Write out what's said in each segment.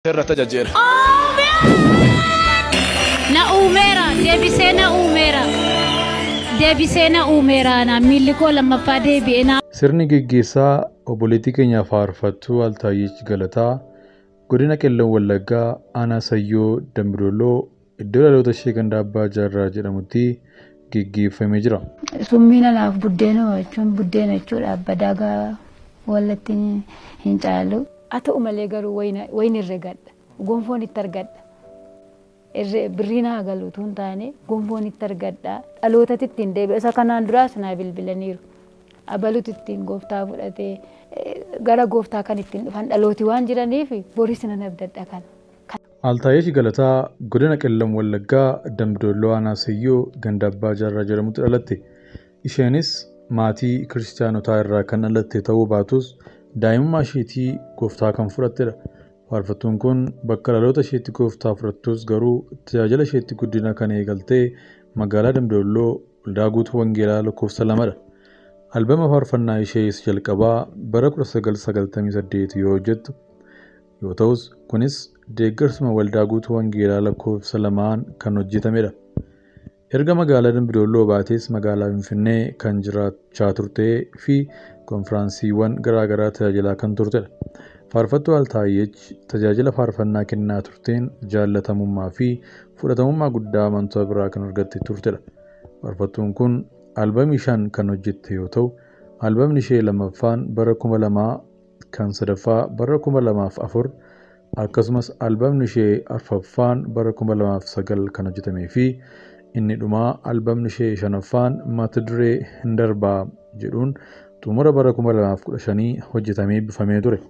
irratti ajajjeera. Na uumeera deebisee na uumeera deebisee na uumeera na miilli koo lammaffaa deebi'ee na Sirni gaggeessaa obboleettii keenya faarfattuu Altaayyich Galataa godina Qellam Wallaggaa aanaa Sayyoo Dambidolloo iddoo dhaloota ishee ganda Abbaa Jaarraa jedhamutti gaggeeffamee jira. Summiin anaaf buddeena jechuun buddeena jechuudha. Badaagaa wallatti hin caalu. Haa ta'u malee garuu wayini irra gadha. Gonfoon itti argadha. Birriin haa galu utuu hin taane gonfoon itti argadha. Dhalootatti ittiin deebi'a. Isa kanaan duraas naa bilbilaniiru. Abaluutti ittiin gooftaa fudhatee gara gooftaa kan ittiin dhufan dhalooti waan jiraniif boris nan abdadha kana. Altaayyich Galataa godina Qellam Wallaggaa Dambidolloo aanaa Sayyoo ganda Abbaa Jaarraa jedhamutti dhalatte. Isheenis maatii kiristaanotaa irraa kan dhalatte ta'uu baatus daa'imummaa isheetii gooftaa kan fudhattedha. Faarfattuun kun bakka dhaloota isheetti gooftaa fudhattus garuu tajaajila isheetti guddina kan eegaltee magaalaa Dambidolloo waldaa guutuu Wangeelaa lakkoofsa lamadha. Albama faarfannaa ishee jalqabaa bara 1998 yoo hojjettu yoo ta'us kunis deeggarsuma waldaa guutuu Wangeelaa lakkoofsa lamaan kan hojjetamedha. Erga magaalaa Dambidolloo baatees magaalaa Finfinnee kan jiraachaa turtee fi konfiraansiiwwan garaagaraa tajaajilaa kan turtedha. Faarfattuu Altaayyich tajaajila faarfannaa kennaa turteen jaallatamummaa fi fudhatamummaa guddaa amantoota biraa kan argatte turtedha. Faarfattuun kun albamii shan kan hojjette yoo ta'u, albamni ishee lammaffaan bara kuma lamaa kan sadaffaa bara kuma lamaaf afur akkasumas albamni ishee arfaffaan bara kuma lamaaf sagal kan hojjetamee fi inni dhumaa albamni ishee shanaffaan mata duree hin darbaa jedhuun xumura bara kuma lamaaf kudha shanii hojjetamee eebbifamee ture.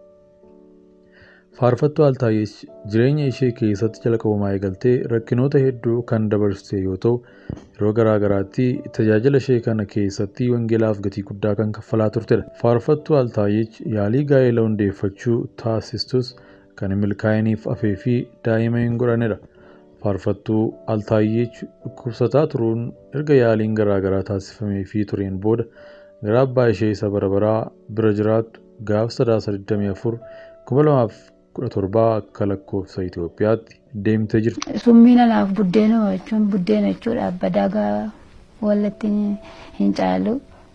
Faarfattuu Altaayyich jireenya ishee keessatti jalqabumaa eegaltee rakkinoota hedduu kan dabarsite yoo ta'u, yeroo garaa garaatti tajaajila ishee kana keessatti wangeelaaf gatii guddaa kan kaffalaa turtedha. Faarfattuu Altaayyich yaalii gaa'ela hundeeffachuu taasistus kan hin milkaa'iniif hafee fi daa'ima hin godhanedha. Faarfattuu Altaayyich dhukkubsataa turuun erga yaaliin garaa garaa taasifamee fi tureen booda gara abbaa ishee isa bara baraa bira jiraattu gaafa sadaasa 24 kuma lamaaf kudha torbaa akka lakkoofsa Itoophiyaatti deemtee jirti. Summiin anaaf buddeena jechuun buddeena jechuudha. Badaagaa wallatti hin caalu.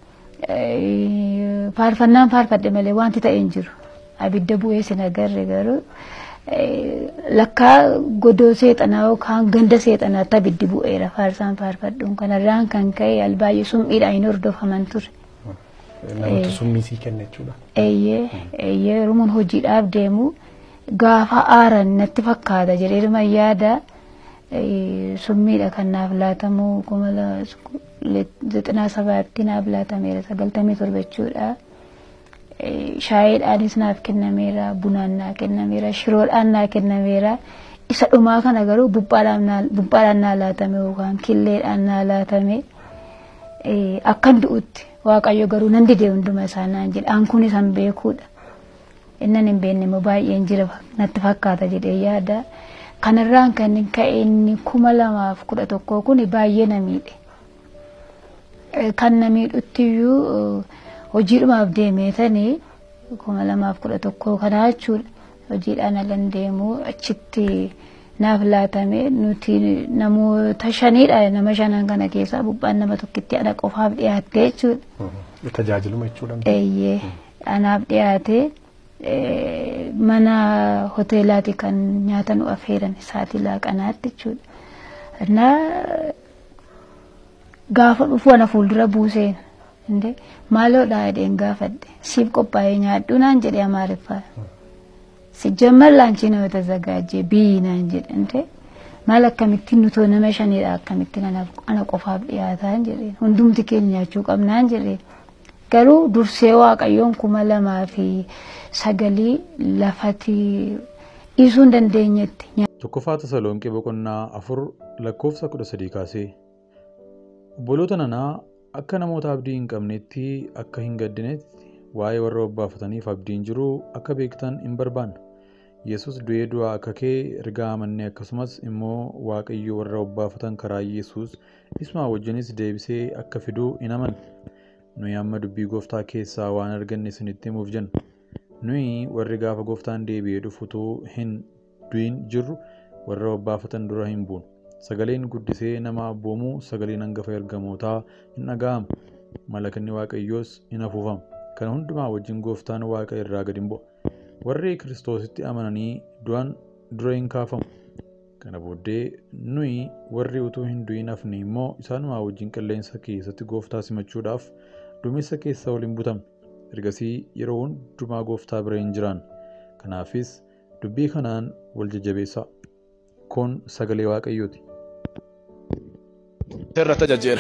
Faarfannaan faarfadhe malee wanti ta'e hin jiru. Abidda bu'ee sin agarre garuu lakkaa godoo seexanaa yookaan ganda seexanaatti abiddi bu'eera faarsaan faarfadhuun kanarraan kan ka'e albaay'ee summiidhaan hin hordofaman ture. Namoota summii sii kenna jechuudha. Eeyyee eeyyee Oromoon hojiidhaaf deemu gaafa aaran natti fakkaata jedheeruma yaada summiidha kan naaf laatamu kuma zixinaa sabaatti naaf laatameera sagaltamii torba jechuudha. Shaayiidhaanis naaf kennameera bunaan naa kennameera shiroodhaan naa kennameera isa dhumaa kana garuu buphaadhaan naa laatame yookaan killeedhaan naa laatame akkan du'utti waaqayyo garuu nan didee hunduma isaa naan jedhe an kun isan beekuudha. Innan hin beekne immoo baay'een jira natti fakkaata jedhee yaada. Kanarraan kan ka'e inni kuma lamaaf kudha tokkoo kun baay'ee na miidhe. Kan na miidhutti iyyuu hojiidhumaaf deemeetanii kuma lamaaf kudha tokkoo kanaa jechuudha. Hojiidhaan alan deemu achitti naaf laatame nuti namoota shanidha nama shanan kana keessaa buphaan nama tokkitti ana qofaaf dhiyaatte jechuudha. Tajaajiluma jechuudha. Eeyyee anaaf dhiyaate mana hoteelaati kan nyaata nu affeeran sa'aatii laaqanaatti jechuudha. Innaa gaafa dhufu ana fuuldura buuseen inde maaloodhaa jedheen gaafadhe siif qophaa'ee nyaadhu naan jedhe amaariffaa. Sijjammal laanchii nama tazagaajee biyyi naan jedhe inde maal akkamittiin nutoo nama shanidha akkamittiin ana qofaaf dhiyaataan jedheen hundumti keenya nyaachuu qabnaan jedheen. Garuu dursee waaqayyoon kuma lamaa fi sagalii lafati dhiisuu hin dandeenyetti. Tokkoffaa Tasalonqee boqonnaa afur lakkoofsa kudha sadii kaasee obboloota nanaa akka namoota abdii hin qabnetti akka hin gaddinetti waa'ee warra obbaafataniif abdiin jiru akka beektan hin barbaanna. Yesus du'ee du'aa akka kee ergaa amannee akkasumas immoo waaqayyo warra obbaafatan karaa Yesus isuma wajjinis deebisee akka fiduu hin amanne. Nuyi amma dubbii gooftaa keessaa waan arganne isinitti himuuf jenna. nuyi warri gaafa gooftaan deebi'ee dhufutuu hin du'in jirru warra babbaafatan dura hin buunu. Sagaleen guddisee nama abboomuu sagaleen hangafa ergamootaa hin dhaga'amu. Malakanni waaqayyoos hin afuufamu. Kana hundumaa wajjin gooftaan waaqa irraa gad hin bu'a. Warri kiristoositti amananii du'an dura hin kaafamu. Kana booddee nuyi warri utuu hin du'in hafne immoo isaanumaa wajjin qilleensa keessatti gooftaa simachuudhaaf duumessa keessa waliin butamna. Ergasii yeroo hundumaa gooftaa bira hin jiraanna. Kanaafis dubbii kanaan wal jajjabeessaa. Kun sagalee waaqayyooti. irra tajaajila.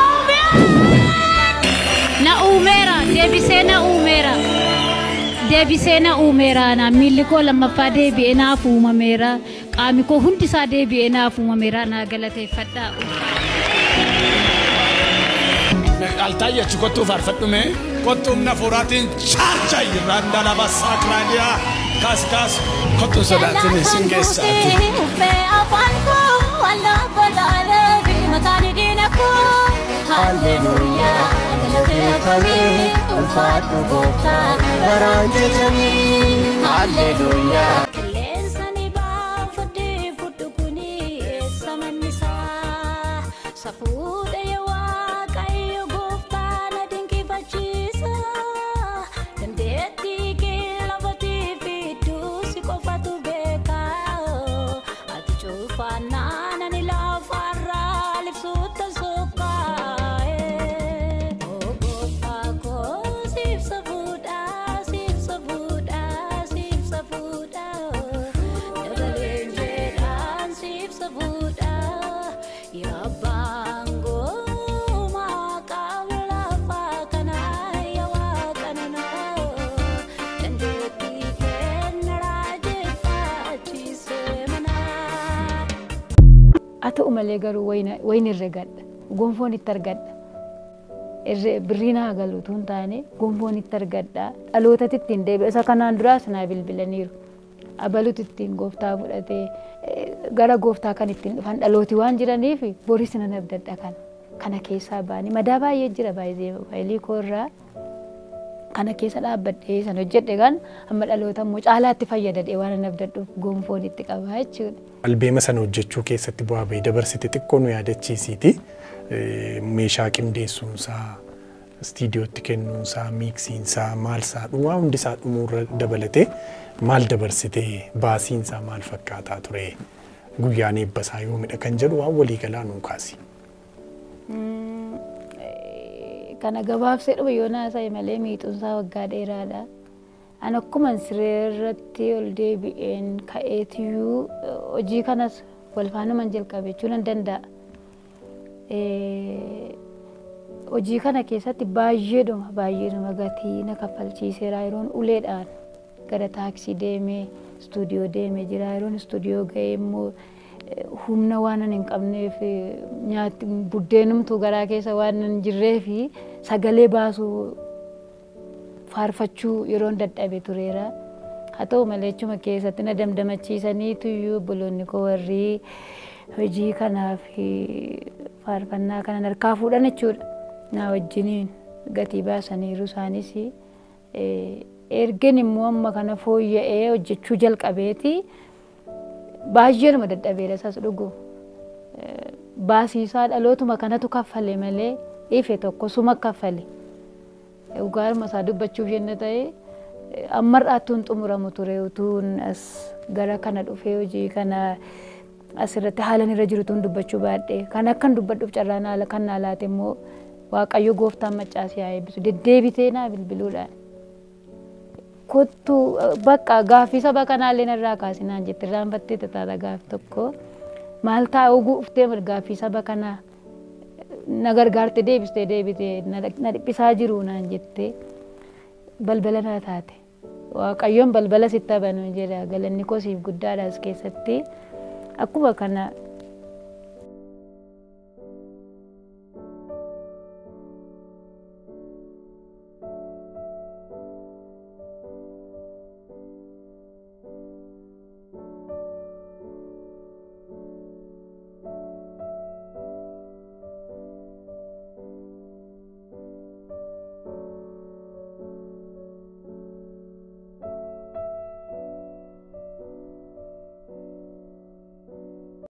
Na uumeera deebisee na uumeera. Deebisee na uumeera na miilli koo lammaffaa deebi'ee naaf uumameera. Qaami koo hundi isaa deebi'ee naaf uumameera naa galateeffadhaa. Altaayyaachi kottuu faarfadhume. Kottuun nafuuraatiin chaarcha irraan dalaba saakiraadiyaa kaas kaas kottuun sodaatini sin geessaati. Safuudha yaa waaqayyo gooftaa na dinqifachiisa. Dandeettii kee lafatii fi duusi qofatu beeka. Ati cufaannaan ani lafarraa libsuutta soqqaa. Oo gooftaa koo siibsa fuudhaa siibsa fuudhaa siibsa fuudhaa. Dabaleen jedhaan siibsa fuudhaa. Yaa baangoo maqaan lafaa kanaa yaa waaqananaa. Dandeettii kenna raajeffachiisee manaa. haa ta'u malee garuu wayni irra gadha gonfoon itti argadha irree birriin haa galu utuu hin taane gonfoon itti argadha dhalootatti ittiin deebi'a isa kanaan duraas naa bilbilaniiru abalutu ittiin gooftaa fudhatee eh, gara gooftaa kan ittiin dhufan dhalooti waan jiraniif boris nan abdadha kana kana keessaa baanii madaa baay'ee jira baay'ee faayilii koo irraa kana keessa dhaabbadhee san hojjedhe kan amma dhaloota immoo caalaatti fayyadadhee waan nan abdadhuuf gonfoon itti qabaa jechuudha. Albeema sana hojjechuu keessatti bu'aa bahii dabarsite xiqqoo nu yaadachiisiiti. Eh, Meeshaa qindeessuunsaa, istiidiyootti kennuunsaa, miiksiinsaa, maalsaa dhumaa hundisaa dhumuurra dabalatee maal dabarsitee baasiinsaa maal fakkaataa ture guyyaan eebbasaa yoomidha kan jedhu waan waliigalaa nuu kaasi. kana gabaabsee dhufe yoo naasa'e malee miixuunsaa waggaa dheeraadha. An akkuman siree irratti ol deebi'een ka'eetiyyuu eh, hojii kanas wal faanuman jalqabe jechuu nan danda'a. Eh, Hojii kana keessatti baay'eedhuma baay'eedhuma gatii na kaffalchiiseera yeroon uleedhaan gara taaksii deemee istuudiyoo deemee jira yeroon istuudiyoo ga'ee immoo eh, humna waan an hin qabneef eh, nyaatti buddeenumtuu garaa keessa waan hin jirreef sagalee baasuu faarfachuu yeroon dadhabe tureera. Haa ta'u malee achuma keessatti na damdamachiisaniitu iyyuu obboloonni koo warri hojii kanaaf faarfannaa kanan harkaa fuudhan jechuudha. Na wajjiniin gatii baasaniiru isaanis ergen immoo amma kana fooyya'ee hojjechuu jalqabeeti baay'eenuma dadhabeera isas dhugu. Baasiisaa dhalootuma kanatu kaffale malee ife tokko suma kaffale. Dhugaaruma isaa dubbachuuf jenna ta'e ammarraattuun xumuramu ture utuun as gara kana dhufee hojii kana asirratti haalan irra jirutuun dubbachuu baadhee kan akkan dubbadhuuf carraan haala kan naa laate immoo waaqayyo gooftaan maccaasii haa eebbisu deddeebitee naa bilbiluudhaan. Kottu bakka gaaffii saba kanaallee narraa kaasinaan jette irraanfattee tataata gaaffii tokko maal taa'u guuftee gaaffii saba kanaa na gargaarte deebistee deebitee na dhiphisaa jiru naan jettee balbala naa taate. Waaqayyoon balbala sitti banu jedha galanni koo siif guddaadha as keessatti akkuma kana